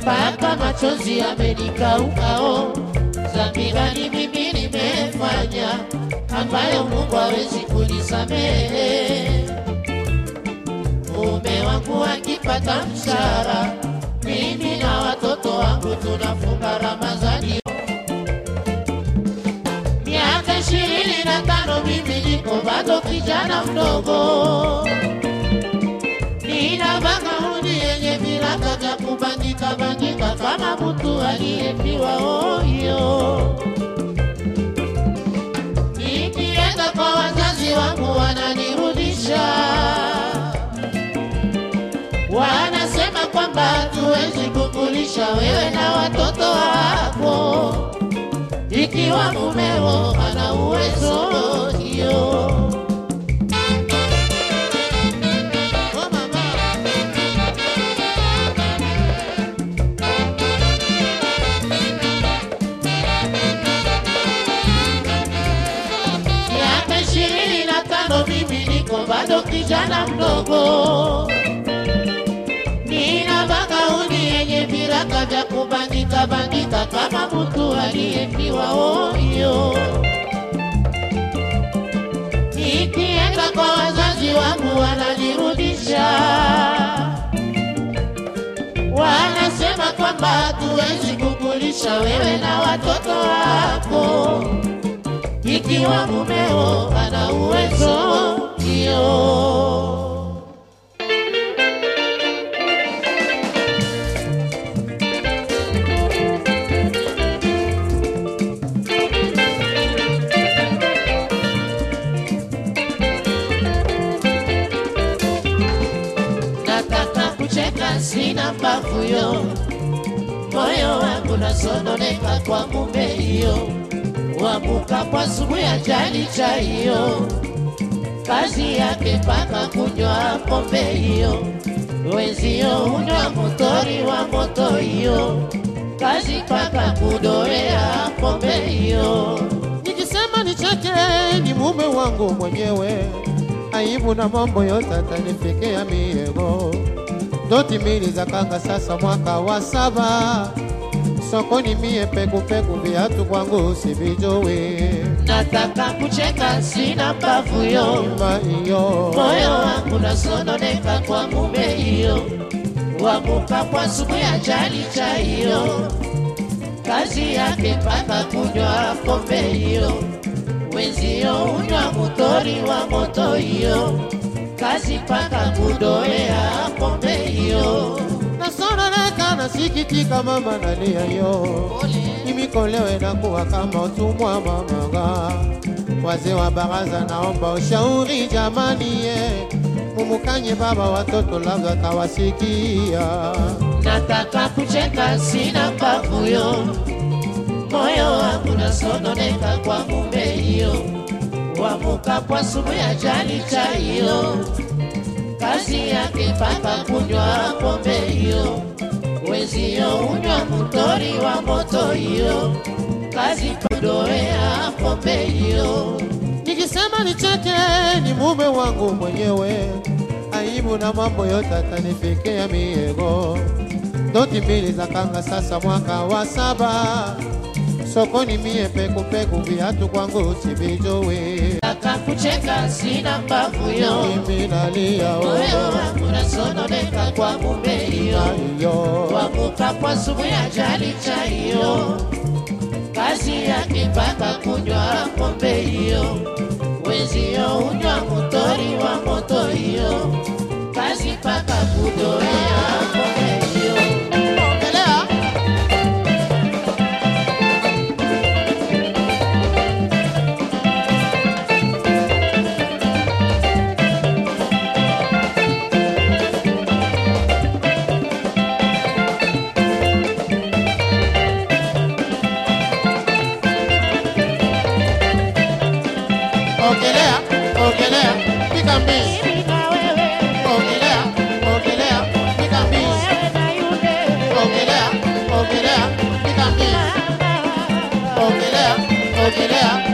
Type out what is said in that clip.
mpaka machozi yamenikaukao. Dhambi gani mimi nimefanya ambayo Mungu hawezi kunisamehe? Mume wangu akipata mshahara, mimi na watoto wangu tunafunga Ramadhani. Miaka ishirini na tano mimi niko bado kijana mdogo, nina magauni yenye viraka vya kubandika bandika kama mtu aliyepiwa oyo. Nikienda kwa wazazi wangu wananirudisha, wanasema kwamba hatuwezi kukulisha wewe na watoto wako ikiwa mumeo ana uwezo hiyo. Oh, mama. Miaka ishirini na tano mimi niko bado kijana mdogo, nina magauni yenye viraka vya kubandika bandika kama mtu aliyepiwa oyo. Nikienda kwa wazazi wangu wananirudisha, wanasema kwamba hatuwezi kukulisha wewe na watoto wako ikiwa mumeo ana uwezo hiyo. nataka kucheka sina mbavu yo, moyo wangu nasononeka kwa mume hiyo, wamuka kwa sumu ya jali cha hiyo, kazi yake mpaka kunywa pombe hiyo, wenzio unywa motori wa moto hiyo, kazi mpaka kudoea pombe hiyo. Nikisema nicheke ni mume wangu mwenyewe, aibu na mambo yote atanifikia miego. Doti mbili za kanga sasa mwaka wa saba, sokoni mie pekupeku, viatu kwangu sivijui. Nataka kucheka sina mbavu yo Ima iyo moyo wangu nasononeka kwa mume hiyo, wamuka kwa sumu ya jali cha hiyo, kazi yake mpaka kunywa pombe hiyo, wenzio unywa motori wa moto hiyo, kazi mpaka kudoea pombe hiyo. nasononeka, nasikitika, mama nalia yo nimikolewe na kuwa kama utumwa mamaga. Wazee wa baraza, naomba ushauri jamani, ye mumukanye baba watoto, labda tawasikia. nataka kucheka sina mbavu yo, moyo wangu nasononeka kwa mume hiyo, wamuka kwa sumu ya jali cha hiyo, kazi yake mpaka kunywa pombe hiyo, wenzio unywa motori wa moto hiyo, kazi kudoea pombe hiyo. Nikisema nicheke ni mume wangu mwenyewe, aibu na mambo yote atanifikia miego. Doti mbili za kanga sasa mwaka wa saba, sokoni mie pekupeku, viatu kwangu sivijui. Nataka kucheka sina mbavu yo Mimi nalia moyo oh, wangu nasononeka kwa mume hiyo, iyo wamuka kwa sumu ya jali cha hiyo, kazi yake mpaka kunywa pombe hiyo, wenzio unywa motori wa moto hiyo, kazi mpaka kudoea pombe hiyo. Endelea. Ogelea, ogelea, piga mbizi. Mimi na wewe, Ogelea, ogelea, piga mbizi. wewe na yule, Ogelea, ogelea, piga mbizi. Ogelea, ogelea,